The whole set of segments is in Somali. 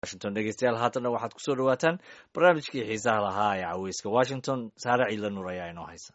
washington dhegeystayaal haatanna waxaad kusoo dhawaataan barnaamijkii xiisaha lahaa ee caweyska washington saare ciidla nuur ayaa inoo haysa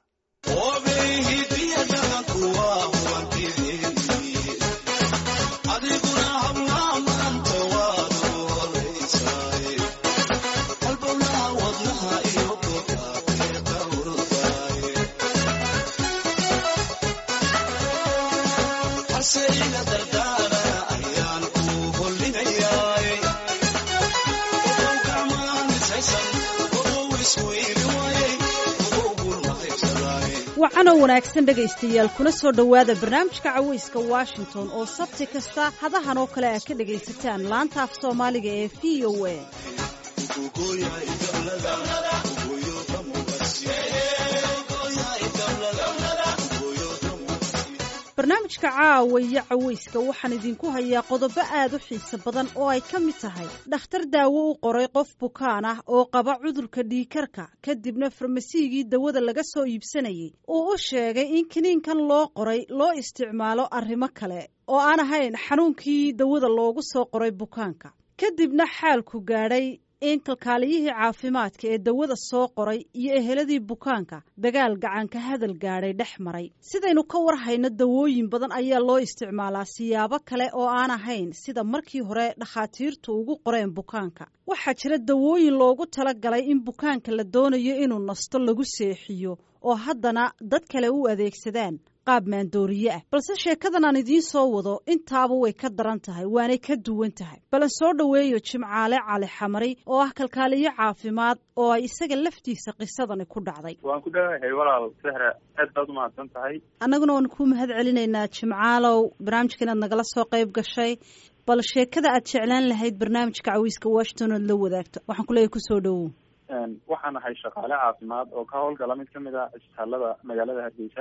wacanoo wanaagsan dhegaystayaal kuna soo dhowaada barnaamijka caweyska washington oo sabti kasta hadahan oo kale aad ka dhegaysataan laanta af soomaaliga ee v o a barnaamijka caawiya caweyska waxaan idinku hayaa qodobo aad u xiiso badan oo ay ka mid tahay dhakhtar daawo u qoray qof bukaan ah oo qaba cudurka dhiikarka kadibna farmasigii dawada laga soo iibsanayay uu u sheegay in kiniinkan loo qoray loo isticmaalo arrimo kale oo aan ahayn xanuunkii dawada loogu soo qoray bukaanka kadibna xaalku gaadhay in kalkaaliyihii caafimaadka ee dawada soo qoray iyo eheladii bukaanka dagaal gacanka hadal gaadhay dhex maray sidaynu ka war hayno dawooyin badan ayaa loo isticmaalaa siyaabo kale oo aan ahayn sida markii hore dhakhaatiirtu ugu qoreen bukaanka waxaa jira dawooyin loogu talagalay in bukaanka la doonayo inuu nasto lagu seexiyo oo haddana dad kale u adeegsadaan qaab maandooriye ah balse sheekadan aan idiin soo wado intaaba way ka daran tahay waanay ka duwan tahay balan soo dhoweeyo jimcaale cali xamari oo ah kalkaaliyo caafimaad oo ay isaga laftiisa qisadani ku dhacday waan ku dhawahay walaal sehra aad baad umahadsan tahay annaguna waan kuu mahad celinaynaa jimcaalow barnaamijka inaad nagala soo qayb gashay bal sheekada aad jeclaan lahayd barnaamijka cawiiska washington oad la wadaagto waxaan kuleeyahy kusoo dhowow waxaan ahay shaqaale caafimaad oo ka howlgala mid kamid a isbitaalada magaalada hargeysa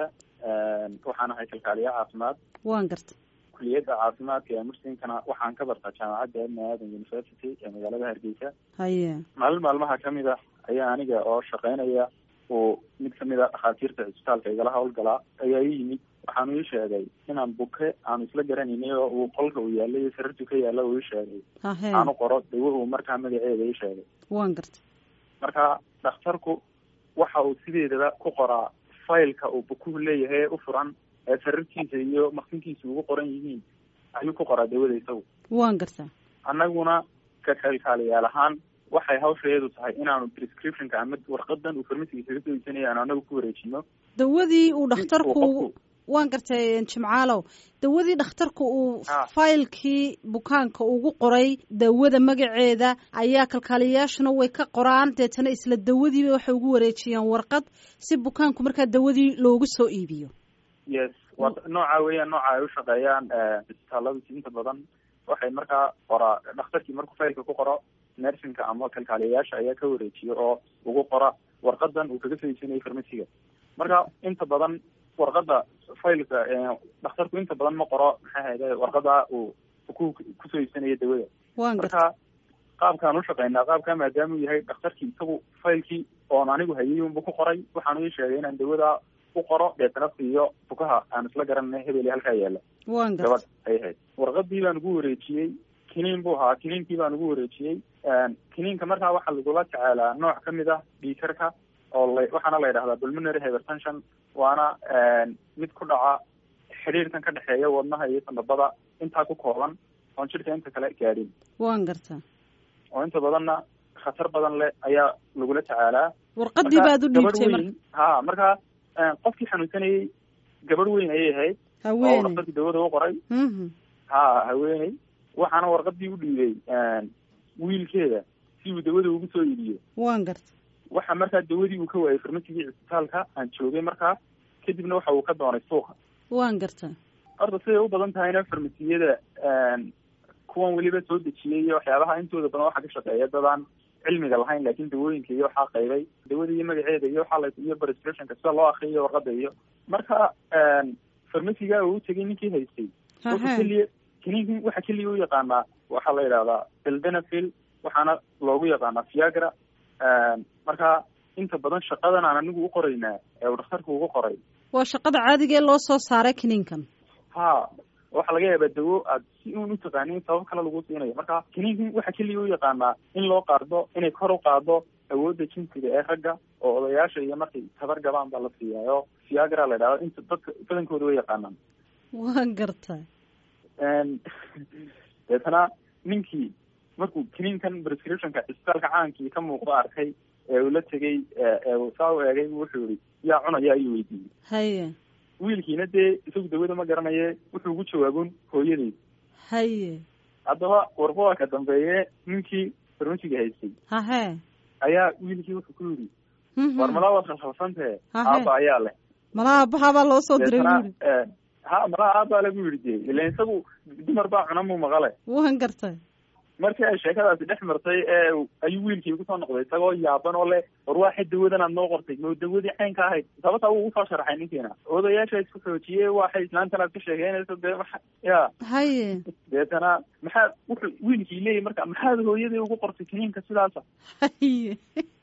waxaan ahay kalkaaliye caafimaad waan garta kuliyadda caafimaadka ee muslimkana waxaan ka bartaa jaamacadda ibn aadan university ee magaalada hargeysa haye maalin maalmaha kamid a ayaa aniga oo shaqeynaya uu mid kamid a dhakhaatiirta cisbitaalka igala howlgalaa ayaa ii yimid waxaanu ii sheegay inaan buke aanu isla garanaynay oo uu qolka uu yaallay iyo sariirtu ka yaalla uu ii sheegay hahe aanu qoro dawo uu markaa magaceeda ii sheegay waan garta marka dhakhtarku waxa uu sideedaba ku qoraa failka uu bukuhu leeyahay ee u furan ee sariirtiisa iyo maqsinkiisa ugu qoran yihiin ayuu ku qoraa dawada isagu waan gartaa annaguna ka kalkaaliyaal ahaan waxay hawshaeedu tahay inaanu prescriptionka ama warqadan uu farmasiga kaga soo iibsanaya aanu anagu ku wareejino dawadii uu dhakhtarku qofku- waan gartay jimcaalow dawadii dhakhtarku uu Ah. faylkii bukaanka ugu qoray dawada magaceeda ayaa kalkaaliyayaashuna way ka qoraan deetana isla dawadiiba waxay ugu wareejiyaan warqad si bukaanku markaa dawadii loogu soo iibiyo yes waa nooca weeyaan nooca ay ushaqeeyaan isbitaaladu inta badan waxay markaa qoraa dhakhtarkii markuu failka ku qoro nersinka ama kalkaaliyayaasha ayaa ka wareejiya oo ugu qora warqadan uu kaga soo iibsanayay farmasiga marka inta badan warqada failka dhakhtarku inta badan ma qoro maxay ahayde warqada uu ku kusoo iibsanaya dawada waan garta marka qaabkaan ushaqeynaa qaabka maadaama uu yahay dhakhtarkii isagu failkii oon anigu hayay unbu ku qoray waxaanu ii sheegay inaan dawada u qoro deetana siiyo bukaha aan isla garanay hebel halkaa yaala waan garta gabadh ay ahayd warqadii baan ugu wareejiyey kiniin buu ahaa kiniinkii baan ugu wareejiyey kiniinka markaa waxaa lagula tacaalaa nooc kamid ah dhiikarka oo la waxaana la yidhahdaa pulmonary hypertension waana mid ku dhaca xidhiirkan ka dhexeeya wadnaha iyo sanbabada intaa ku kooban oon jidhka inta kale gaadhin waan garta oo inta badanna khatar badan leh ayaa lagula tacaalaa warqadii Marka, baad u gabadh dhiibtay weyn- marka ha marka qofkii xanuunsanayay gabadh weyn ayay ahayd oo haweeney dhakhtarkii dawada u qoray Mhm. ha haweeney waxaana warqadii u dhiibay wiilkeeda si uu dawada ugu soo iibiyo waan garta waxa markaa dawadii uu ka waayay farmasigii cisbitaalka aan joogay markaa kadibna waxa uu ka doonay suuqa waan garta horta siday u badan tahayna farmasiyada kuwan weliba soo dejiyay iyo waxyaabaha intooda badan waxaa ka shaqeeya dadaan cilmiga lahayn laakiin dawooyinka iyo waxaa qaybay dawada iyo magaceeda iyo waxaa la iyo prescriptionka sida loo akriyo warqada iyo marka farmasiga uu tegay ninkii haystay wuxuu hahe keliya kiniinkan waxa keliya u yaqaanaa waxaa la yidhahdaa sildenafil waxaana loogu yaqaanaa viagra marka inta badan shaqadan aan anigu u qoraynaa ee uu dhakhtarku ugu qoray waa shaqada caadiga ee loo soo saaray kiniinkan ha waxaa laga yaabaa dawo aad si uun utaqaanin sabab kale lagu siinayo marka kiniinkan waxa keliya u yaqaanaa in loo qaado inay kor u qaado awoodda jinsiga ee ragga oo odayaasha iyo markay tabar gabaan baa la siiyaayo fiagra la idhahdo inta dadka badankooda way yaqaanaan waan gartay deetana ninkii markuu kiniinkan prescriptionka isbitaalka caankii ka muuqdo arkay ee uu la tegay ee uu saa u eegay wuxuu yihi yaa cunaya ayuu weydiiyey haye wiilkiina dee isagu dawada ma garanaye wuxuu ugu jawaabun hooyadeyd haye haddaba warba waa ka dambeeye ninkii farmasiga haystay hahe ayaa wiilkii wuxuu ku yidhi war malaa waad khalkhalsantee Hahe. aaba ayaa leh malaha abahabaa loo soo diray Deetana, wiili eh, ha malaa aabaa le buu yidhi dee ilan isagu dumar baa cuna muu maqale waan gartay markii ay sheekadaasi dhex martay ee ayuu wiilkii ugu soo noqday isagoo yaaban oo leh war waxay dawadan aad noo qortay ma dawadii caynka ahayd sababtaa wuu usoo sharaxay ninkiina odayaasha isku xoojiyey waxay islaantan aad ka sheekeynayso dee maxa ya haye deetana maxaad wuxuu wiilkii leeyahy marka maxaad hooyadii ugu qortay kiniinka sidaasa haye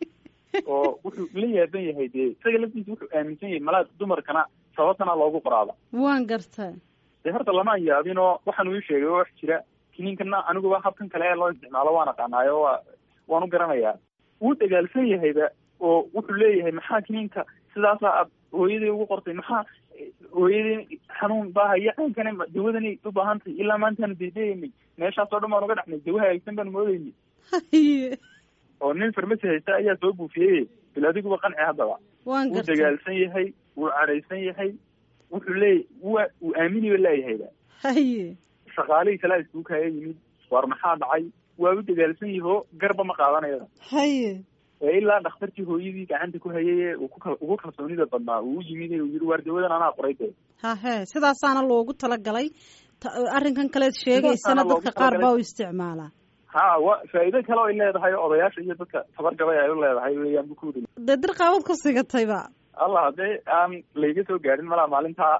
oo wuxuu la yaaban yahay dee isaga laftiisa wuxuu aaminsan yahay malaa dumarkana sababtana loogu qoraaba waan gartay dee horta lama yaabin oo waxaan uu ii sheegay oo wax jira kiniinkana aniguba habkan kale ee loo isticmaalo waan aqaanaayo waa waan u garanayaa wuu dagaalsan yahayba oo wuxuu leeyahay maxaa kiniinka sidaasa aad hooyadii ugu qortay maxaa hooyadii xanuun baa haya caankana ma- dawadani u baahan tahay ilaa maantaanu deedeeynay meeshaas oo dhan baan uga dhacnay dawa hagaagsan baan moodeynay haye oo nin farmasi haysta ayaa soo buufiyey bil adiguba qanci haddaba waan wuu gartay dagaalsan yahay wuu cadhaysan yahay wuxuu leey wa wuu aaminiba leeyahayba haye shaqaalihii kalaa iskugu kaya yimid war maxaa dhacay waa u dagaalsan yaho garba ma qaadanayada haye ee ilaa dhakhtarkii hooyadii gacanta ku hayay ee uu ku kal- ugu kalsoonida badnaa uu u yimid ee uu yihi waar dawadan anaa qoray dee hahe sidaasaana loogu talagalay Ta- arrinkan kaleed sheegaysana Sidaasaana loogu dadka qaar talagalay. baa u isticmaalaa ha wa faa'iido kale oo ay leedahay oo odayaasha iyo dadka tabar gabay ay u leedahay weeyaan bu ku yidhi dee dirqaabad ku sigatayba allah haddee aan layga soo gaadhin malaa maalintaa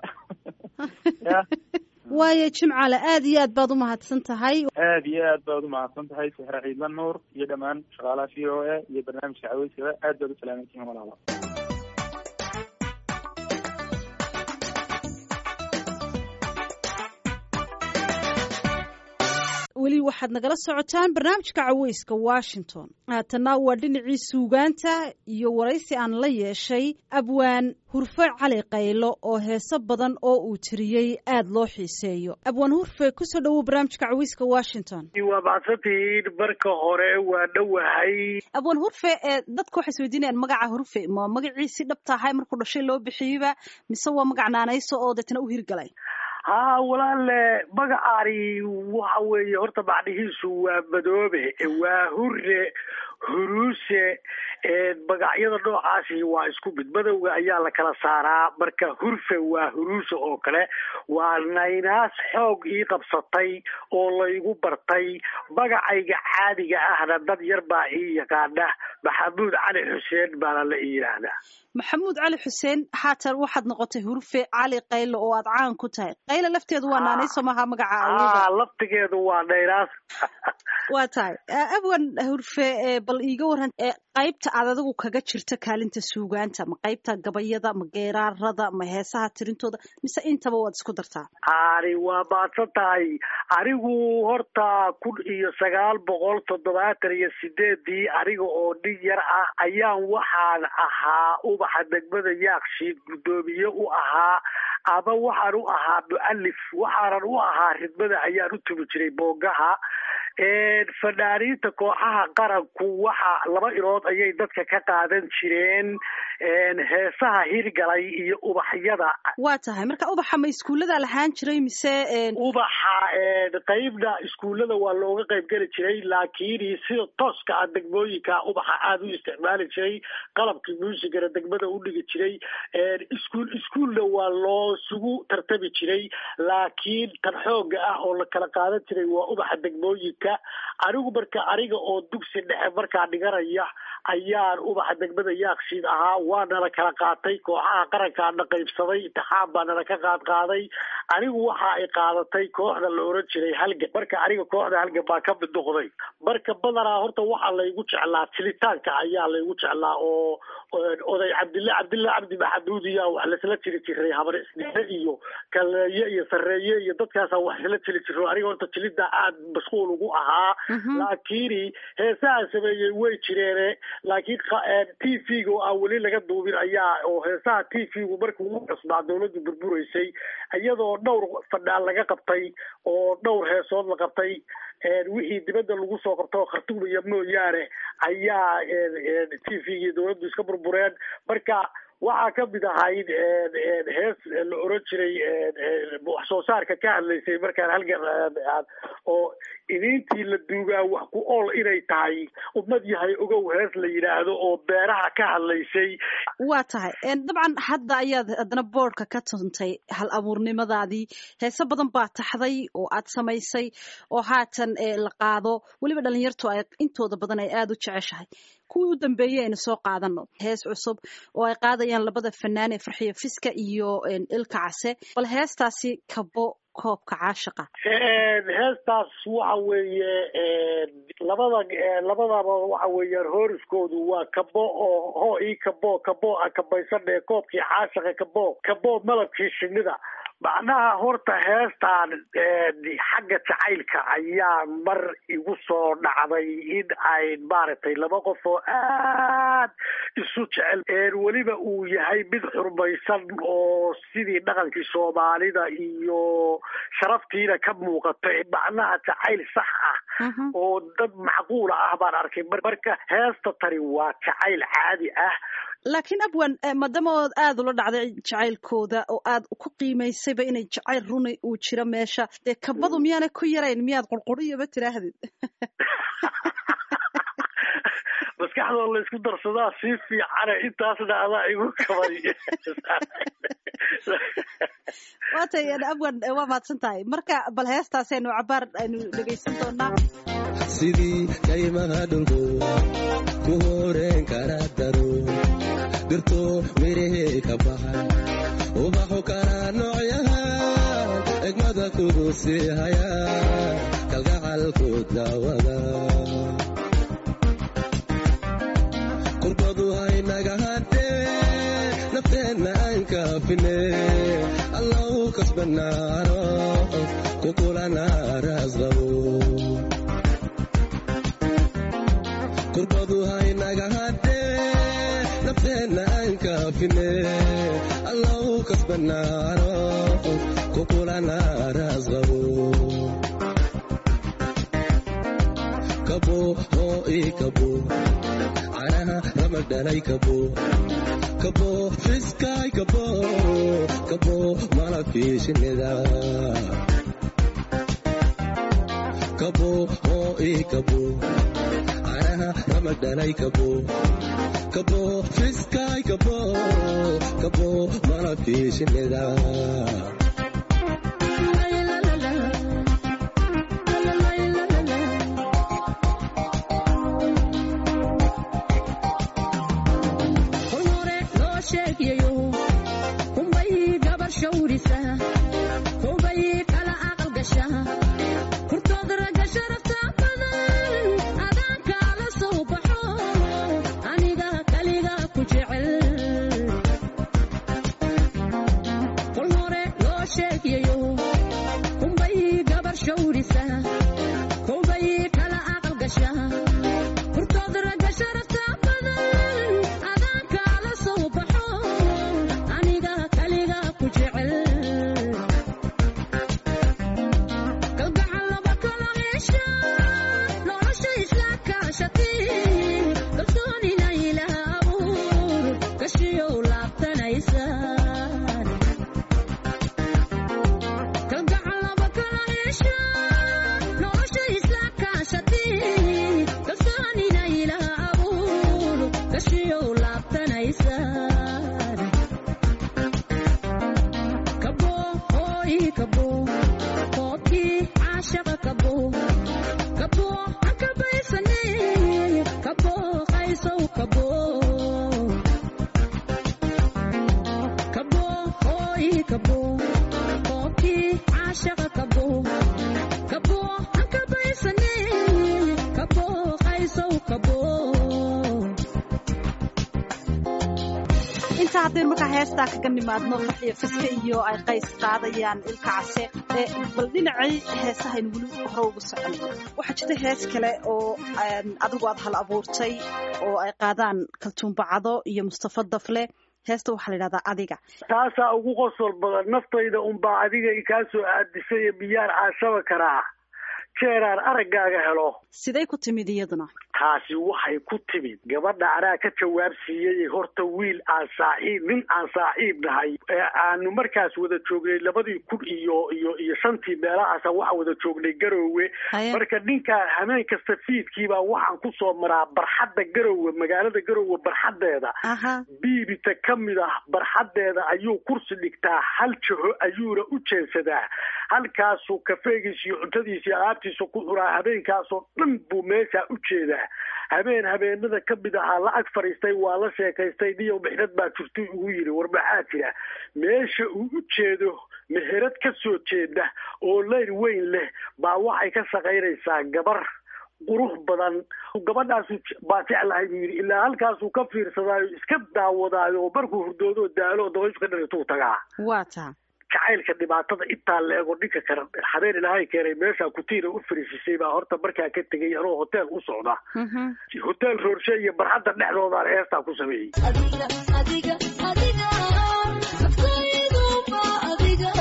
ya waayo jimcale aad iyo aad baad u mahadsan tahay aad iyo aad baad umahadsan tahay sixre ciidlan nuur iyo dhammaan shaqaalaha v o a iyo barnaamijka caweyskaba aad baad u salaamaysiin walaalo weli waxaad nagala socotaan barnaamijka caweyska washington haatana waa dhinacii suugaanta iyo waraysi aan la yeeshay abwaan hurfe cali qaylo oo heeso badan oo uu tiriyey aad loo xiiseeyo abwaan hurfe kusoo dhowow barnaamijka caweyska washington waa mahadsantihiin marka hore waa dhowahay abwaan hurfe ee dadka waxay isweydiinayaan magaca hurfe ma magaciisii dhabta ahay markuu dhashay loo bixiyeyba mise waa magac naanayso oo deetna u hirgalay haa walaale magacaani waxa weeye horta macnihiisu waa madoobe waa hure huruuse magacyada noocaasi waa isku mid madowga ayaa la kala saaraa marka hurfe waa huruuse oo kale waa naynaas xoog ii qabsatay oo laygu bartay magacayga caadiga ahna dad yar baa ii yaqaana maxamuud cali xuseen baana la ii yidhaahdaa maxamuud cali xuseen haatan waxaad noqotay hurfe cali qaylo oo aad caan ku tahay qaylo lafteedu waa naanayso maha magaca awooda aa laftigeedu waa naynaas waa tahay abwan hurfe ee bal iiga waran ee qaybta aad adigu kaga jirta kaalinta suugaanta ma qaybta gabayada ma geeraarada ma heesaha tirintooda mise intaba waad isku dartaa ani waa maadsan tahay anigu horta kun iyo sagaal boqol toddobaatan iyo sideedii aniga oo nin yar ah ayaan waxaan ahaa ubaxa degmada yaakshiid guddoomiye u ahaa ama waxaan u ahaa mu'alif waxaanan u ahaa ridmada ayaan u tumi jiray boongaha fanaaniinta kooxaha qaranku waxa laba ilood ayay dadka ka qaadan jireen heesaha hirgalay iyo ubaxyada waa tahay marka ubaxa ma iskuullada lahaan jiray mise ubaxa qeybna iskuullada waa looga qayb geli jiray laakiin sida tooska ah degmooyinka ubaxa aada u isticmaali jiray qalabkii muusigana degmada u dhigi jiray iskuul iskuulna waa loo sugu tartami jiray laakiin tan xooga ah oo la kala qaadan jiray waa ubaxa degmooyinka anigu marka aniga oo dugsi dhexe markaa dhiganaya ayaan ubaxa degmada yaakshiid ahaa waa nala kala qaatay kooxaha qarankaana qaybsaday intixaan baa nala ka qaad qaaday anigu waxa ay qaadatay kooxda la oran jiray halgan marka aniga kooxda halgan baa ka mid noqday marka badanaa horta waxaa laygu jeclaa tilitaanka ayaa laygu jeclaa oo oday cabdilla cabdilla cabdi maxamuudiya wax laisla jiri jiray habar isdhexe iyo kaleeye iyo sareeye iyo dadkaasa wax isla jiri jiro aniga horta jilida aad mashquul ugu ahaa laakiin heesaha sameeyey way jireene laakiin t v-ga oo aan weli laga duubin ayaa oo heesaha t v-gu markii ugu cusbaa dawladdu burburaysay iyadoo dhowr fadhaan laga qabtay oo dhowr heesood la qabtay wixii dibadda lagu soo qabto khartuumaya mooyaane ayaa t v-gii dawladdu iska burbureen marka waxaa ka mid ahayd hees la oran jiray wax soo saarka ka hadlaysay markaan halgan oo idintii la duugaa wax ku ool inay tahay ummad yahay ogow hees la yidhaahdo oo beeraha ka hadlaysay waa tahay dabcan hadda ayaad haddana boordka ka tuntay hal abuurnimadaadii heese badan baa taxday oo aad samaysay oo haatan la qaado weliba dhalinyartu ay intooda badan ay aada u jeceshahay kuwii u dambeeyey aynu soo qaadano hees cusub oo ay qaadayaan labada fanaan ee farxiyo fiska iyo ilka case bal heestaasi kabo koobka caashiqa heestaas waxa weeye labada labadaba waxa weeyaan hooriskoodu waa kabo oo hoo ii kabo kabo a kabaysanee koobkii caashiqa kabo kabo malabkii shinida macnaha horta heestaan xagga jacaylka ayaa mar igu soo dhacday in ay maaragtay laba qof oo aad isu jecel weliba uu yahay mid xurmaysan oo sidii dhaqankii soomaalida iyo sharaftiina ka muuqata macnaha jacayl sax ah oo dad macquula ah baan arkay marka heesta tani waa jacayl caadi ah laakiin abwan maadaama ood aada ula dhacday jacaylkooda oo aad ku qiimaysayba inay jacayl runa uu jiro meesha dee kabadu miyaana ku yarayn miyaad qurquriyaba tiraahdid maskaxdoo la isku darsadaa sii fiicane intaasna adaa igu kabay waa tay abwan waa mahadsan tahay marka bal heestaasi aynu cabaar aynu dhegaysan doonaa sidii kaymaha dhulku ku horeen kara daro dirto mirahee ka baxay ubaxu kala noocyahan egmada kugu sii haya kalgacalku daawada kurbadu haynaga hadhee nafteenna aan kaafine allahu kasbanaano kukulana raasqabo kurbadu haynaga hadhee nafteenna aan kaafine allahu kasbanaano kukulana raasqabo kabo hoo ii kabo canaha ramag dhalay kabo kabo fiskaay kabo kabo malabkii shinnida kabo hoo ii kabo ramag dhalay kabo kabo fiskaay kabo kabo malabkii shinnida kabow kabow intaa haddaynu markaa heestaa kaga nimaadno farxiyo fiske iyo ay qays qaadayaan ilka case ee bal dhinacii heesahaynu weli hore ugu socon waxaa jirta hees kale oo adigu aad hal abuurtay oo ay qaadaan kaltuumbacado iyo mustafa dafle heesta waxaa la yidhahdaa adiga taasaa ugu qosol badan naftayda unbaa adiga ikaa soo aadisay ee miyaan caashaba karaa jeeraan araggaaga helo siday ku timid iyaduna taasi waxay ku timid gabadha anaa ka jawaab siiyey horta wiil aan saaxiib nin aan saaxiib nahay ee aanu markaas wada joognay labadii kun iyo iyo iyo shantii meelahaasa waxaan wada joognay garoowe Haye. marka ninkaa hameen kasta fiidkiibaa waxaan kusoo maraa barxadda garoowe magaalada garoowe barxaddeeda aha biibita ka mid ah barxaddeeda ayuu kursi dhigtaa hal jaho ayuuna u jeensadaa halkaasuu kafeegiisa iyo cuntadiisa iyo alaabtiisa ku curaa habeenkaasoo dhan buu meeshaa u jeedaa habeen habeenada ka mid ahaa la ag fadhiistay waa la sheekaystay niyow mixnad baa jirtay ugu yidhi war maxaa jira meesha uu u jeedo meherad ka soo jeeda oo leyr weyn leh baa waxay ka shaqaynaysaa gabar qurux badan gabadhaasu baa jeclahay buu yidhi ilaa halkaasuu ka fiirsadaayo iska daawadaayo oo markuu hurdoodo daalo oo dabayshu ka dhalituu tagaa waa taa jacaylka dhibaatada intaa leego dhinka kale habeen ilaahay keenay meeshaa kutiina u fariisisay baa horta markaa ka tegay anoo hotel u socda Mhm. hotel roorshe iyo barxadda dhexdoodaan heestaa ku sameeyey adiga adiga adiga naftaydu ma adiga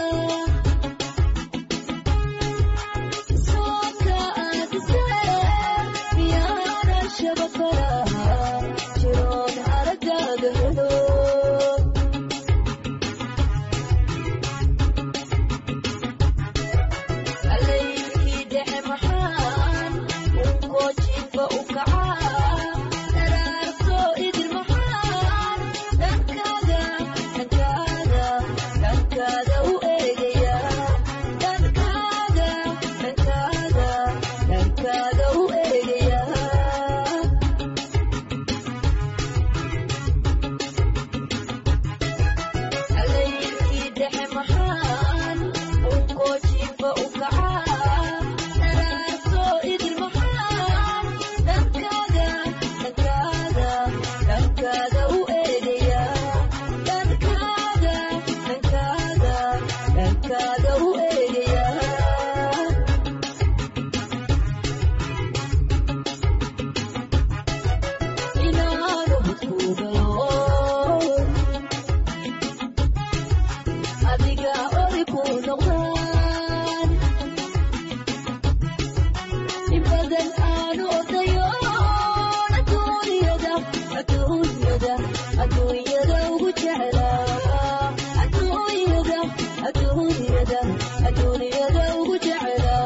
soonka aadisee miyaana shabakara jiroon araggaaga helo alaykii dhexe maxaan unkoojinba u kacaa daraarto idil maxaan dhankaaga dhankaaga dhankaaga u eegaya dhankaaga dhankaaga dhankaaga u eegaya alaykii dhexe maxaan unkoojinba u kacaa daraarto idil maxaan dhankaaga dhankaaga dhankaaga u eegaya dhankaaga dhankaaga dhankaaga u eegaya inaanu hadkuugayo adiga ori ku noqdaan in badan aanu odayo adduunyada adduunyada adduunyada ugu jeclaa adduunyada adduunyada adduunyada ugu jeclaa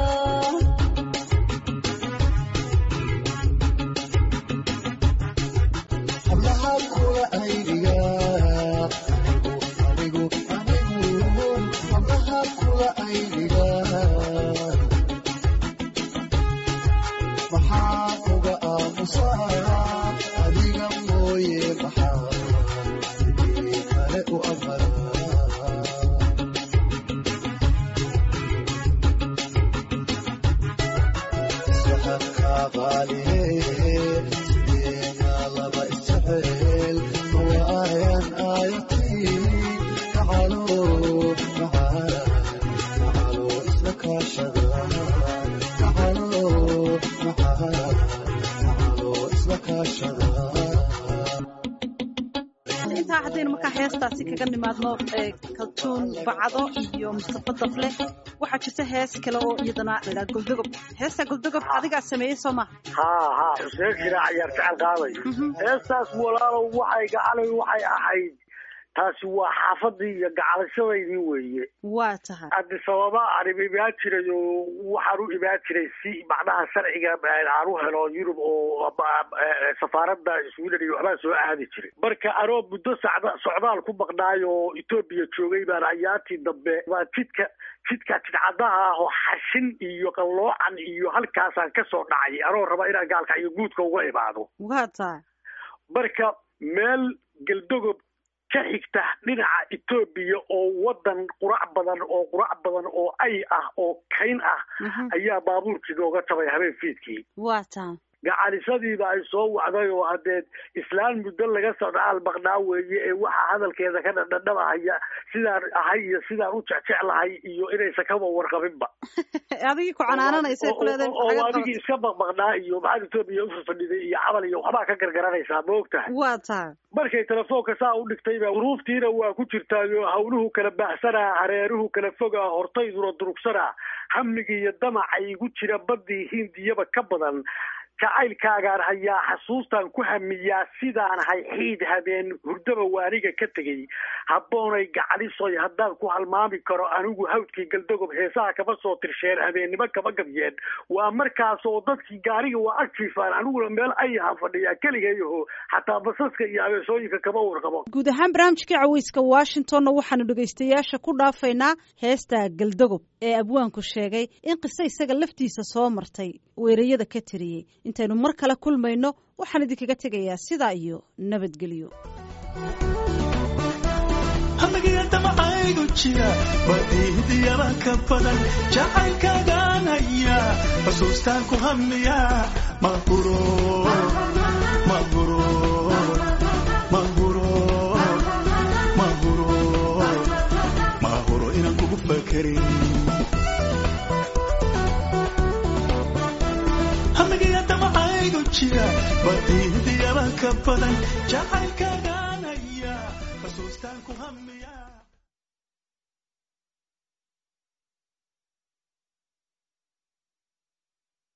hablaha kula aydiga anigu anigu hablaha kula aydiga maxaa uga aamusaa adiga mooye maxaa sidii kale u amaraa iswaxankaa qaaliye sideena laba isjecel mawaayan aayatiin macalo macala macalo isla kaashada macalo macala macalo isla kaashada intaa haddaynu markaa heestaasi kaga nimaadno ee kaltuun bacdo iyo mustafa dafle waxaa jirta hees kale oo iyadana ladhaha goldogob heesta goldogob adigaa sameeyey soo maha haa haa xuseen shiraac ayaa jecel qaaday Mhm. heestaas walaalow waxay gacalay waxay ahayd taasi waa xaafadii iyo gacalashadaydii weeye waa tahay addis ababa aan imaan jiray oo waxaan u imaan jiray si macnaha sharciga aan u helo yurub oo eh, safaaradda sweden iyo waxbaa soo aadi jiray marka anoo muddo sacda socdaal ku maqnaay oo etoobiya joogay baan ayaantii dambe baa jidka jidka jidcadaha ah oo xashin iyo qalloocan iyo halkaasaan ka soo dhacay anoo raba inaan gaalka iyo guudka uga imaado waa tahay marka meel galdogob ka xigta dhinaca etoobiya oo wadan qurac badan oo qurac badan oo ay ah oo kayn ah Mhm. ayaa baabuurkii nooga jabay habeen fiidkii waa tahay gacalisadiiba ay soo wacday oo hadeed islaan muddo laga socdaal baqnaa weeye ee waxaa hadalkeeda ka dhadhadhabahaya sidaan ahay iyo sidaan u jecjeclahay iyo inaysan kaba warqabinba adigii ku canaananaysa oo adigii iska baqbaqnaa iyo maxaad etoobiya ufafadhiday iyo cabal iyo waxbaa ka gargaranaysaa ma og tahay waa tahay markay telefoonka saa u dhigtayba duruuftiina waa ku jirtaayo hawluhu kala baxsanaa hareeruhu kala fogaa hortayduna durugsanaa hamigii iyo damaca igu jira baddii hindiyaba ka badan jacaylkaagaan hayaa xasuustaan ku hamiyaa sidaan ahay xiid habeen hurdaba waaniga ka tegey habboonay gacalisoy haddaan ku halmaami karo anigu hawdkii galdagob heesaha kama soo tirsheen habeennimo kama gabyeen waa markaas oo dadkii gaariga waa agjiifaan aniguna meel ayahaan fadhiyaa keligayaho xataa basaska iyo abeesooyinka kama warqabo guud ahaan barnaamijka caweyska washingtonna waxaanu dhegaystayaasha ku dhaafaynaa heesta galdagob ee abwaanku sheegay in qiso isaga laftiisa soo martay weerayada ka tiriyey intaynu mar kale kulmayno waxaan idinkaga tegayaa sidaa iyo nabadgelyo hamigiyadamacaygu jira badihdiyaba ka badan jacaylkaagaan haya xusuustaan ku hamiya mahuro mahuro mahuro mahuro mahuro inaan kugu fakerin hamigiyadamacaygu jira badihdiyaba ka badan jacaylkaagaan haya xusuustaan ku hamiya